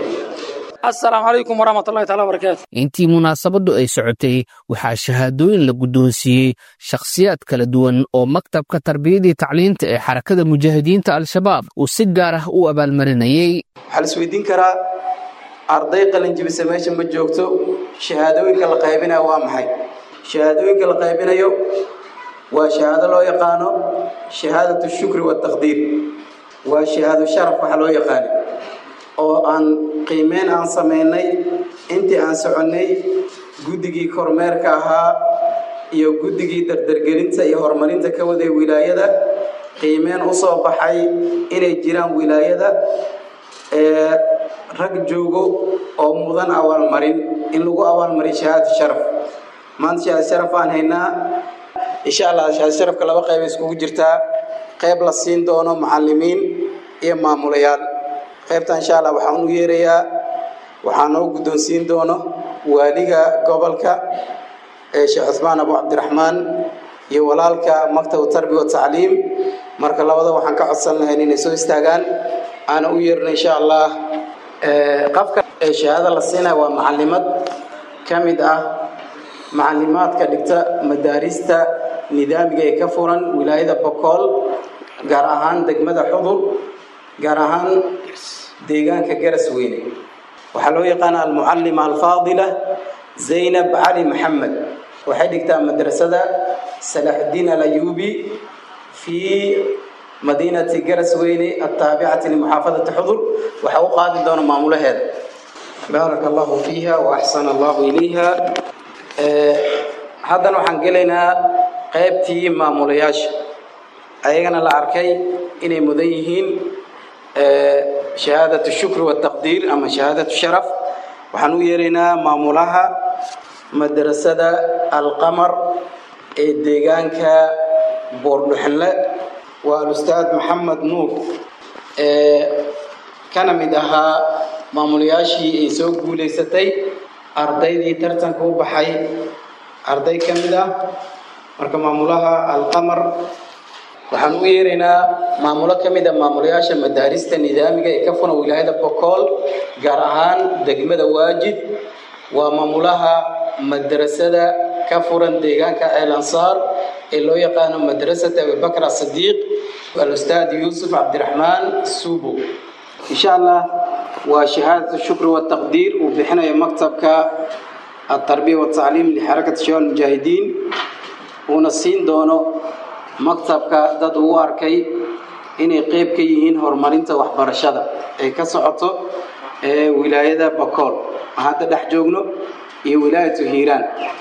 asalaamu calaykum waraxmat ullahi taala wabarakaatu intii munaasabaddu ay socotay waxaa shahaadooyin la guddoonsiiyey shakhsiyaad kala duwan oo maktabka tarbiyadii tacliinta ee xarakada mujaahidiinta al-shabaab uu si gaar ah u abaalmarinayey waxaa la isweydiin karaa arday qalinjibisa meesha ma joogto shahaadooyinka la qaybinayo waa maxay shahaadooyinka la qaybinayo waa shahaado loo yaqaano shahaadatu shukri wataqdiir waa shahaado sharaf waxa loo yaqaani oo aan qiimeyn aan samaynay intii aan soconnay guddigii kormeerka ahaa iyo guddigii dardargelinta iyo horumarinta ka waday wilaayada qiimeen u soo baxay inay jiraan wilaayada ee rag joogo oo mudan abaalmarin in lagu abaalmariyo shahaadatu sharaf maanta shahaad sharaf aan haynaa insha allah shahaad sharafka laba qayb ay iskugu jirtaa qayb la siin doono macallimiin iyo maamulayaal qaybta insha allah waxaan u yeerayaa waxaa noo guddoonsiin doono waaliga gobolka ee sheekh cusmaan abu cabdiraxmaan iyo walaalka maktab tarbiya watacliim marka labada waxaan ka codsan lahayn inay soo istaagaan aana u yeerno insha allah qafka ee shahaado la siinaya waa macalimad ka mid ah macalimaadka dhigta madaarista nidaamiga ee ka furan wilaayada bokool gaar ahaan degmada xudur gaar ahaan deegaanka garas weyne waxaa loo yaqaana almucalima alfaadila zaynab cali maxamed waxay dhigtaa madrasada salaaxudiin alayubi fii madiinati garas weyne ataabicati limuxaafadati xudur waxaa u qaadi doona maamulaheeda baaraka allahu fiiha wa axsana allahu ilayha haddana waxaan gelaynaa qaybtii maamulayaasha ayagana la arkay inay mudan yihiin shahaadatu shukri wataqdiir ama shahaadatu sharaf waxaan u yeeraynaa maamulaha madrasada alqamar ee deegaanka boordhuxinle waa alustaad maxamed nuur ee kana mid ahaa maamulayaashii ay soo guulaysatay ardaydii tartanka u baxay arday ka mid ah marka maamulaha alqamar waxaan u yeeraynaa maamulo ka mid a maamulayaasha madaarista nidaamiga ee ka furan wilaayada bokool gaar ahaan degmada waajid waa maamulaha madrasada ka furan deegaanka el ansaar ee loo yaqaano madrasata abibakr asidiiq alustaad yuusuf cabdiraxmaan suubo insha allah waa shahaadatu shukri wataqdiir uu bixinayo maktabka atarbiya watacliim lixarakati shabaab mujaahidiin uuna siin doono maktabka dad uu arkay inay qeyb ka yihiin horumarinta waxbarashada ee ka socoto ee wilaayada bakool hadda dhex joogno iyo wilaayatu hiiraan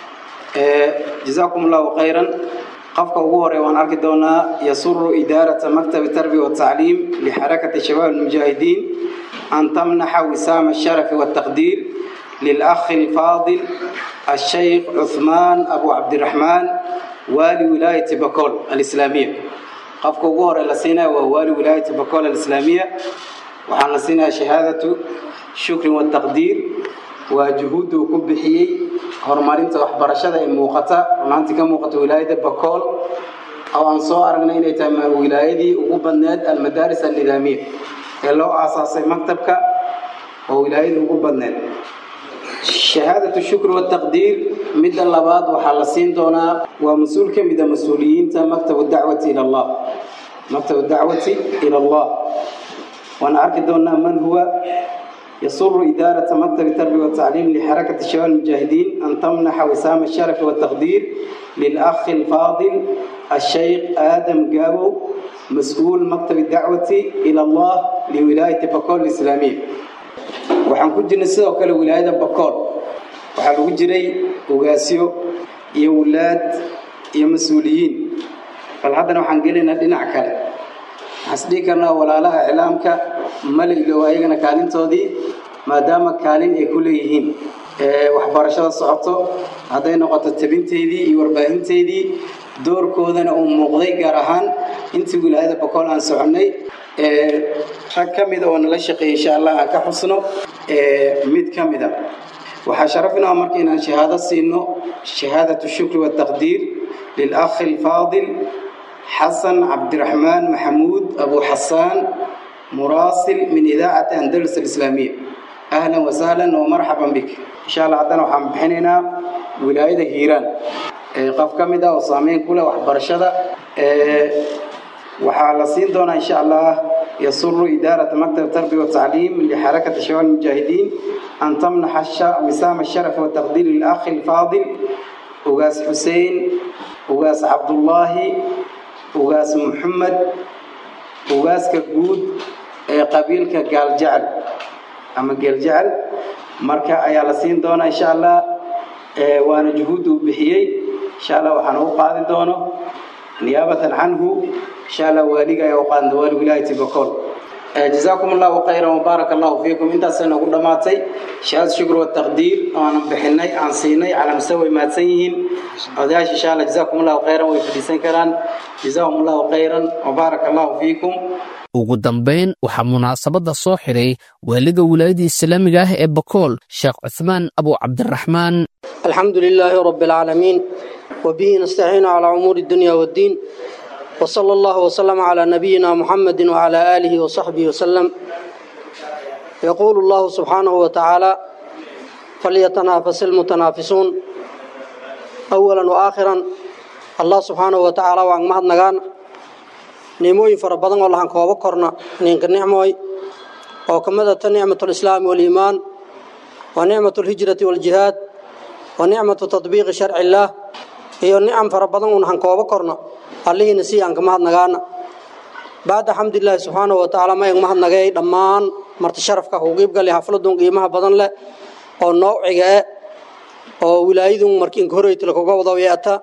jazaakum allahu khayran qofka ugu horey waan arki doonaa yasuru idaarata maktabi tarbiya watacliim lixarakati shabaab almujaahidiin an tamnaxa wisaama asharafi wataqdiir للأخ الفاضل الشيخ عثمان أبو عبد الرحمن والي ولاية بكول الإسلامية قفك وغور لسينا ووالي ولاية بكول الإسلامية وحان لسينا شهادة شكر والتقدير وجهود كبحي هرمارين وحبرشة موقتا ونانتي كموقت ولاية بكول أو أنصو أرغنا إلي تام ولاية وقبنات المدارس النظامية اللي هو أساسي مكتبك وولاية وقبنات shahaadatu shukri wataqdiir midda labaad waxaa la siin doonaa waa mas-uul ka mida mas-uuliyiinta maktabu dacwati ila allah maktabu dacwati ila allah waan arki doonaa man huwa يسر إدارة مكتب التربية والتعليم لحركة شباب المجاهدين أن تمنح وسام الشرف والتقدير للأخ الفاضل الشيخ آدم جابو مسؤول مكتب الدعوة إلى الله لولاية بكول الإسلامية waxaan ku jirnay sidoo kale wilaayada bakool waxaa lagu jiray ogaasyo iyo wulaad iyo mas-uuliyiin bal haddana waxaan gelaynaa dhinac kale waxaan isdhihi karnaa walaalaha iclaamka mala ilow ayagana kaalintoodii maadaama kaalin ay ku leeyihiin waxbarashada socoto hadday noqoto tabinteydii iyo warbaahinteydii doorkoodana uu muuqday gaar ahaan intii wilaayada bakool aan soconnay rag ka mida oo nala shaqeeya insha allah aan ka xusno mid ka mida waxaa sharaf inoo marka inaan shahaado siino shahaadatu shukri wataqdiir lilakhi alfaadil xasan cabdiraxmaan maxamuud abu xasaan muraasil min idaacati andalus alislaamiya ahlan wasahlan wamarxaban bik insha allah haddana waxaan bixinaynaa wilaayada hiiraan qof ka mid ah oo saameyn ku leh waxbarashada waxaa la siin doonaa insha allah يسر إدارة مكتب التربية والتعليم لحركة شباب المجاهدين أن تمنح وسام الشرف والتقدير للأخ الفاضل أغاس حسين أغاس عبد الله أغاس محمد أغاس كجود قبيل كقال جعل أما قال جعل مركا أيا لسين دونا إن شاء الله وأنا جهود بحيي إن شاء الله وحنو قاضي دونه نيابة عنه إن شاء الله والي يا وقان دوال ولاية بكول جزاكم الله خيرا وبارك الله فيكم انت سنة قد ماتي شهاد شكر والتقدير وانا بحني عن سيني على مستوى ما تسيهن وداش إن شاء الله جزاكم الله خيرا ويفديسين كران جزاكم الله خيرا وبارك الله فيكم ugu dambayn waxaa munaasabadda soo xidhay waaliga wilaayada islaamiga ah ee bakool sheekh cuthmaan abu cabdiraxmaan alxamdu lilaahi rabi alcaalamiin وبه نستعين على أمور الدنيا والدين وصلى الله وسلم على نبينا محمد وعلى آله وصحبه وسلم يقول الله سبحانه وتعالى فليتنافس المتنافسون أولا وآخرا الله سبحانه وتعالى وعن مهد نغان نيموين فربضان والله عن كوابا كورنا نينك النعموي وكمدة نعمة الإسلام والإيمان ونعمة الهجرة والجهاد ونعمة تطبيق شرع الله iyo nicam fara badan uun han kooba korno allihiina sii aan ka mahadnagaana bacda xamdulilaahi subxaanahu wa tacaala mayag mahadnagay dhammaan marti sharafka huqiib gali xafladun qiimaha badan leh oo noociga eh oo wilaayadun markiinka horeytila kuga wada yeeta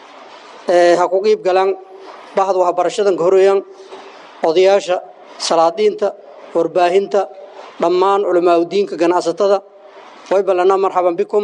ha ku qiib galaan bahda waxbarashadan ka horeeyan odayaasha salaadiinta warbaahinta dhammaan culamaauddiinka ganacsatada way ballanaa marxaban bikum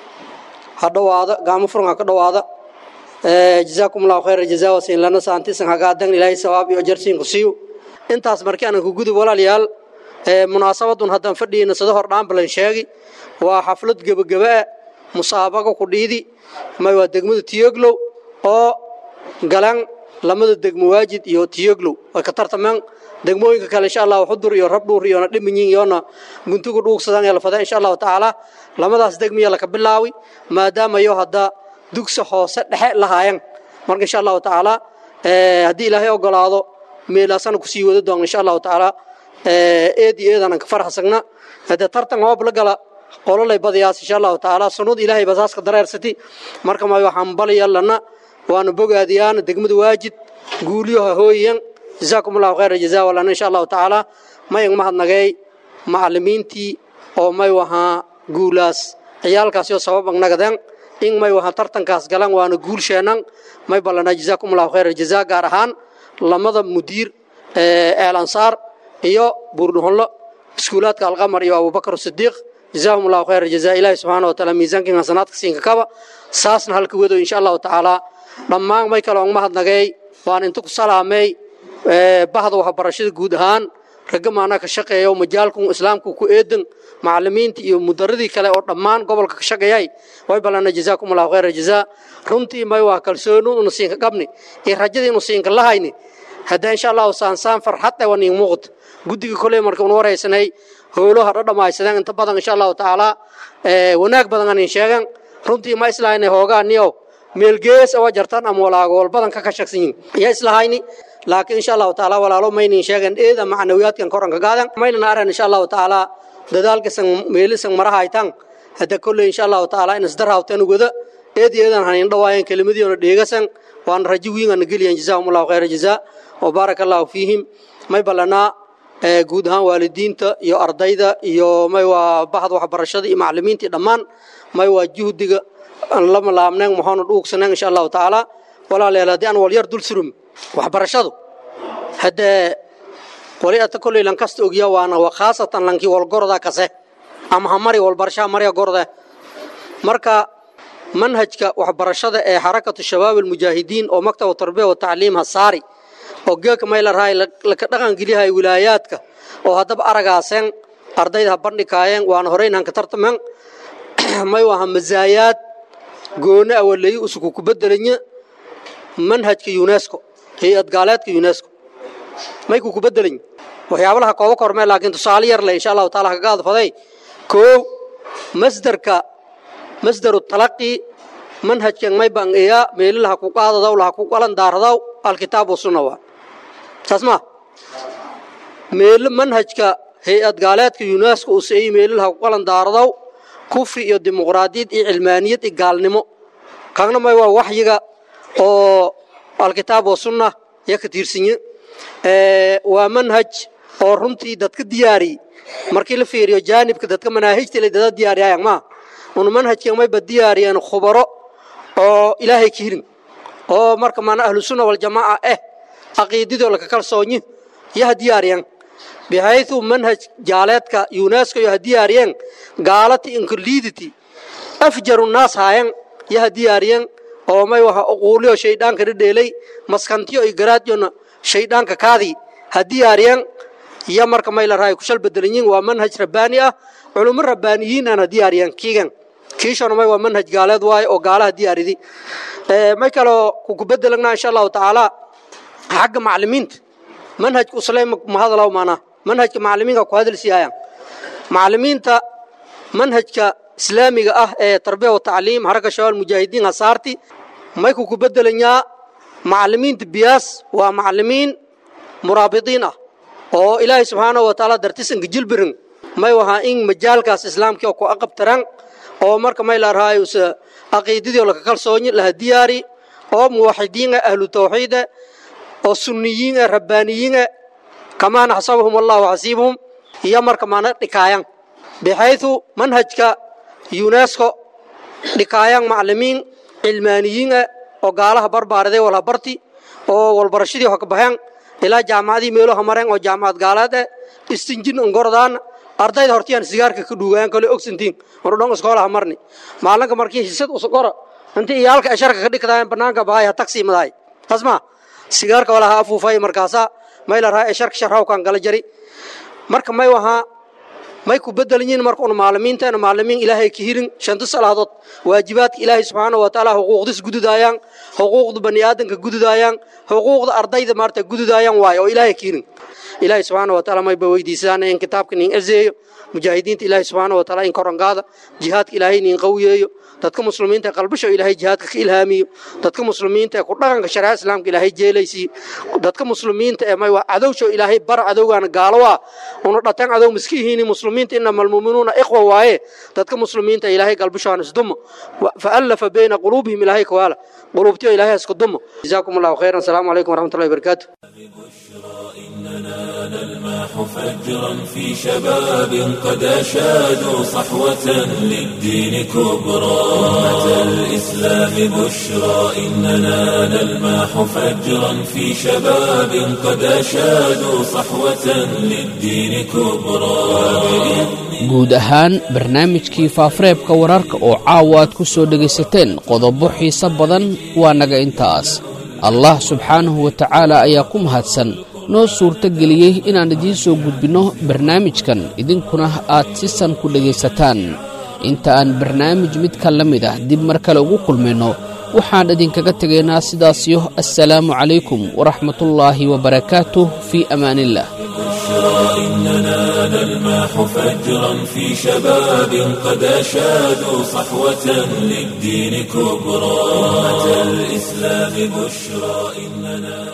ha dhowaada gaamo furan ha ka dhowaada jazaakum allahu khayra jazaa wasiin lana saantisan hagaadan ilaahay sawaab iyo jarsiin ku siiyo intaas markii aanan ku gudub walaalayaal munaasabadun haddaan fadhiyeyna sida hor dhaanbalan sheegi waa xaflad gebagaba ah musaabaqa ku dhiidi may waa degmada tiyoglow oo galan lamada degmo waajid iyo tiyoglow way ka tartameen degmooyinka kale insha allah xudur iyo rabdhuur iyona dhiminyin iyona guntugu dhuugsadaan ee la fada insha allahu tacaala lamadaas degmiya laka bilaawi maadaama yo hadda dugsi hoose dhexe lahaayan marka insha allahu tacaala haddii ilaahay ogolaado meelaasana kusii wada doon insha allahu tacaala eed iyo eedanan ka farxasagna hadee tartan hoob la gala qololay badiyaas insha allahu tacaala sunud ilaahay basaaska dareersati marka ma waxaan balaya lana waana bogaadiyaan degmada waajid guuliyoha hooyan jazaakum allahu khayra jazaa walana insha allahu tacaala mayag mahadnagay macalimiintii oo may wahaa guulaas ciyaalkaas yoo sabab agnagadeen in may wahaa tartankaas galan waana guulsheenan may ballana jazaakum allahu khayra jazaa gaar ahaan lamada mudiir eel ansaar iyo buurdhuhonlo iskuulaadka alqamar iyo abubakar sidiiq jazaahum allahu khayra jazaa ilaahi subxaana wa taala miisaankin hasanaadka siinka kaba saasna halka wado insha allahu tacaala dhammaan may kale on mahadnagay waan inta ku salaamay bahda waxbarashada guud ahaan ragga maanaa ka shaqeeya oo majaalku islaamku ku eedan macalimiinta iyo mudaradii kale oo dhammaan gobolka ka shaqeeyay way balana jazaakum allahu khayra jazaa runtii may waa kalsooni unu siinka qabni iyo rajadii inu siinka lahayni hadda insha allahu saansaan farxad ee waniin muuqato guddiga koley marka un waraysanay howlo hadho dhammaysadeen inta badan insha allahu tacaala wanaag badan anin sheegan runtii ma islahayna hoogaaniyo meelgees awa jartan ama walaago walbadan ka kashagsan yihin yaa islahayni laakiin insha allahu tacaala walaalo maynin sheegan eeda macnawiyaadkan koranka gaadan maynana aran insha allahu tacaala dadaalkasan meelisan marahaytan hadda kolley insha allahu tacaala in isdaraawtan wada eed eedan hanin dhawaayan kelimadiyoona dheegasan waan rajo wiingana geliyan jazaahum allahu khayra jazaa wa baaraka allahu fiihim may ballanaa guud ahaan waalidiinta iyo ardayda iyo may waa bahda waxbarashada iyo macallimiintii dhammaan may waa juhdiga aan lama laabneen maxaanu dhuugsaneen insha allahu tacaala walaalayaal haddii aan walyar dul surum waxbarashadu haddee wali ata kolley lankasta ogya waana waa khaasatan lankii walgorda kase ama hamari walbarashaha marya gorde marka manhajka waxbarashada ee xarakatu shabaab almujaahidiin oo maktaba tarbiya wa tacliim hasaari oo geeka mayla rahay laka dhaqan geliyahay wilaayaadka oo haddaba aragaaseen ardayda ha bandhikaayeen waana horeyn hanka tartamen may waha mazaayaad gooni awaleyi usuku ku bedelanya manhajka unesco hay-ad gaaleedka unesco may ku ku bedelany waxyaabalaha kooba kormee laakiin tusaale yar le insha allahu taala kaga adfaday koow masdarka masdaru talaqi manhajkan may baan eeyaa meelilaha ku qaadadaw laha ku qalan daaradaw alkitaab wasunna waa saas ma meel manhajka hay-ad gaaleedka unesco uu seeyey meelilaha ku qalan daaradaw kufri iyo dimuqraadiyad iyo cilmaaniyad iyo gaalnimo kaagna may waa waxyiga oo alkitaab wasunna ya ka tiirsinye waa manhaj oo runtii dadka diyaariyey markii la fiiriyo jaanibka dadka manaahijta la dada diyaariyayan maa una manhajkan mayba diyaariyeen khubaro oo ilaahay ka hirin oo marka maana ahlu sunna waljamaaca eh caqiidadoo laka kalsoonyi yaha diyaariyeen bixaytu manhaj jaaleedka unesco yaha diyaariyeen gaalati inkolidity afjaru naas haayen yaha diyaariyeen oo may waha uquuliyo shaydhaanka dhedheelay maskantiyo iyo garaadiyona shaydhaanka kaadii ha diyaariyeen iyo marka may la rahay kushal bedelanyiin waa manhaj rabbaani ah culummo rabbaaniyiin aan ha diyaariyeen kiigan kiishona may waa manhaj gaaleed waaye oo gaalaha diyaaridi may kaloo kuku bedelagnaa insha allahu tacaala xagga macallimiinta manhajka uslay mahadalaw maanaa manhajka macallimiinka ku hadal siiyayaan macallimiinta manhajka islaamiga ah ee tarbiya wa tacliim haraka shabaal mujaahidiin hasaarti may kuku bedelanyaa macallimiinta biyaas waa macallimiin muraabidiin ah oo ilaahay subxaanahu wa tacaala dartisanka jilbirin may wahaa in majaalkaas islaamkii oo ku aqabtaran oo marka may la rahay use aqiidadii laka kalsoonyi laha diyaari oo muwaxidiin ah ahlu tawxiid ah oo sunniyiin ah rabbaaniyiin ah kamaa naxsabahum allahu xasiibahum iyo marka maana dhikaayan bixaytu manhajka unesco dhikaayan macallimiin cilmaaniyiin ah oo gaalaha barbaariday walha barti oo walbarashadii ho ka baxeen ilaa jaamacadii meeloha mareen oo jaamacad gaaleed eh istinjin ongordaan ardayda hortiyaan sigaarka ka dhuugaan kale ogsantiin marudhon iskoolaha marni maalinka markii hisad usqora intii iyaalka asharka ka dhigtaayeen banaanka bahay ha taksi madahay tasma sigaarka walaha afuufay markaasa may la raha asharka sharhawkan gala jari marka may wahaa may ku bedelanyiin marka un maalimiinteena maalimiin ilaahay ka hirin shanta salaadood waajibaadka ilaahay subxaanahu wa tacaala xuquuqdis gududaayaan xuquuqda bani aadanka gududaayaan xuquuqda ardayda maarta gududaayaan waayo oo ilaahay ka hirin ilaahay subxaanahu wa tacaala mayba weydiisaan in kitaabka nin ezeeyo mujaahidiinta ilaahay subxaanahu wa tacaala in korangaada jihaadka ilaahay nin qawiyeeyo dadka muslimiinta ee qalbasho ilaahay jihaadka ka ilhaamiyo dadka muslimiinta ee ku dhaqanka shariicada islaamka ilaahay jeelaysiiyo dadka muslimiinta ee may waa cadowsho ilaahay bar cadowgaana gaalo waa una dhatan cadow miskihiini muslimiinta inama almuuminuuna ikhwa waaye dadka muslimiinta ilaahay qalbashoaan isdumo faallafa bayna quluubihim ilaahay kawaala quluubtiyo ilaahay isku dumo jazaakum allahu khayran asalaamu calaykum waraxmatullahi wabarakaatu إننا نلمح فجرا في شباب قد أشادوا صحوة للدين كبرى أمة الإسلام بشرى إننا نلمح فجرا في شباب قد أشادوا صحوة للدين كبرى guud ahaan barnaamijkii faafareebka wararka oo caawa aad ku soo dhegaysateen qodobo xiise badan waa naga intaas allah subxaanahu wa tacaala ayaa ku mahadsan noo suurto geliyey inaan idiin soo gudbinno barnaamijkan idinkuna aad si san ku dhegaysataan inta aan barnaamij midka la mid ah dib mar kale ugu kulmayno waxaan idinkaga tegaynaa sidaasiyo assalaamu calaykum waraxmatullaahi wabarakaatuh fii amaaniillah بشرى إننا نلمح فجرا في شباب قد أشادوا صحوة للدين كبرى أمة الإسلام بشرى إننا